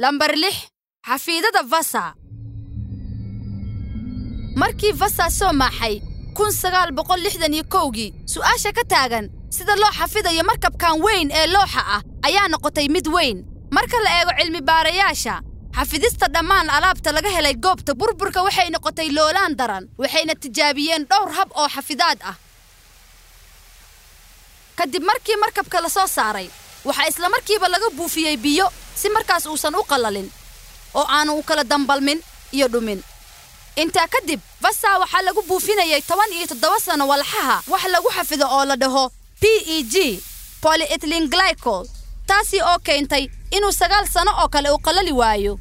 lambar lix xafiidada vasa markii vasa soo maaxay kun sagaal boqol lixdan iyo kowgii su'aasha ka taagan sida loo xafidayo markabkan weyn ee looxa ah ayaa noqotay mid weyn marka la eego cilmi-baarayaasha xafidista dhammaan alaabta laga helay goobta burburka waxay noqotay loolaan daran waxayna tijaabiyeen dhowr hab oo xafidaad ah kadib markii markabka la soo saaray waxaa islamarkiiba laga buufiyey biyo si markaas uusan u qallalin oo aanu u kala dambalmin iyo dhumin intaa kadib vasa waxaa lagu buufinayay toban iyo toddoba sano walxaha wax lagu xafido oo la dhaho p e g polyethylene glycol taasi oo keentay inuu sagaal sano oo kale u qallali waayo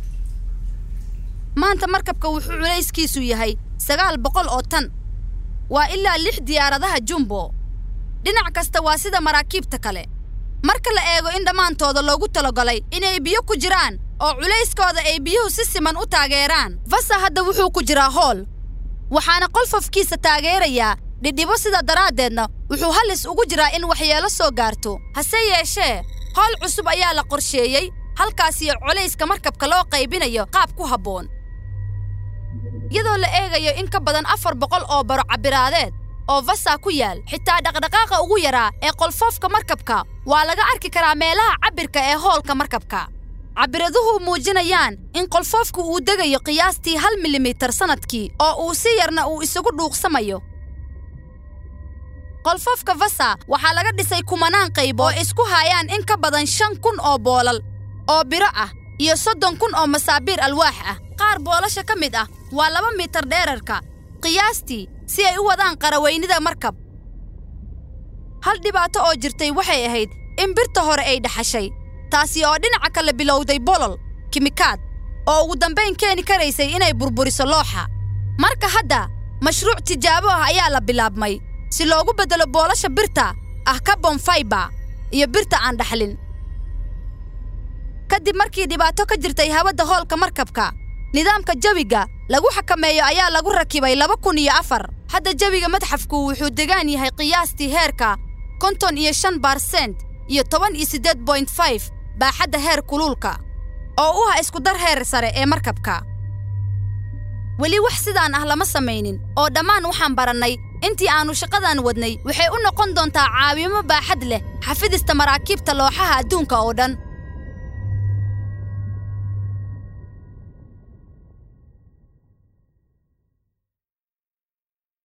maanta markabka wuxuu culayskiisu yahay sagaal boqol oo tan waa ilaa lix diyaaradaha jumbo dhinac kasta waa sida maraakiibta kale marka la eego in dhammaantooda loogu talagalay inay biyo ku jiraan oo culayskooda ay biyuhu si siman u taageeraan vasa hadda wuxuu ku jiraa hool waxaana qolfofkiisa taageerayaa dhidhibo sida daraaddeedna wuxuu halis ugu jiraa in waxyeelo soo gaarto hase yeeshee howl cusub ayaa la qorsheeyey halkaasiyo culayska markabka loo qaybinayo qaab ku habboon iyadoo la eegayo in ka badan afar boqol oo baro cabbiraadeed oo vasa ku yaal xitaa dhaqdhaqaaqa ugu yaraa ee qolfoofka markabka waa laga arki karaa meelaha cabbirka ee hoolka markabka cabbiraduhu muujinayaan in qolfoofku uu degayo qiyaastii hal milimitar sannadkii oo uu si yarna uu isagu dhuuqsamayo qolfoofka vasa waxaa laga dhisay kumanaan qayb oo isku haayaan in ka badan shan kun oo boolal oo biro ah iyo soddon kun oo masaabiir alwaax ah qaar boolasha ka mid ah waa laba mitar dheerarka qiyaastii si ay u wadaan qaraweynida markab hal dhibaato oo jirtay waxay ahayd in birta hore ay dhaxashay taasi oo dhinaca kale bilowday bolol kimikaad oo ugu dambayn keeni karaysay inay burburiso looxa marka hadda mashruuc tijaabo ah ayaa la bilaabmay si loogu beddelo boolasha birta ah carbon faibar iyo birta aan dhaxlin kadib markii dhibaato ka jirtay hawada hoolka markabka nidaamka jawiga lagu xakameeyo ayaa lagu rakibay laba kun iyo afar hadda jawiga madxafku wuxuu degaan yahay qiyaastii heerka konton iyo shan barsent iyo toban iyo siddeed boint five baaxadda heer kuluulka oo u ah iskudar heer sare ee markabka weli wax sidaan ah lama samaynin oo dhammaan waxaan barannay intii aannu shaqadan wadnay waxay u noqon doontaa caawimo baaxad leh xafidista maraakiibta looxaha adduunka oo dhan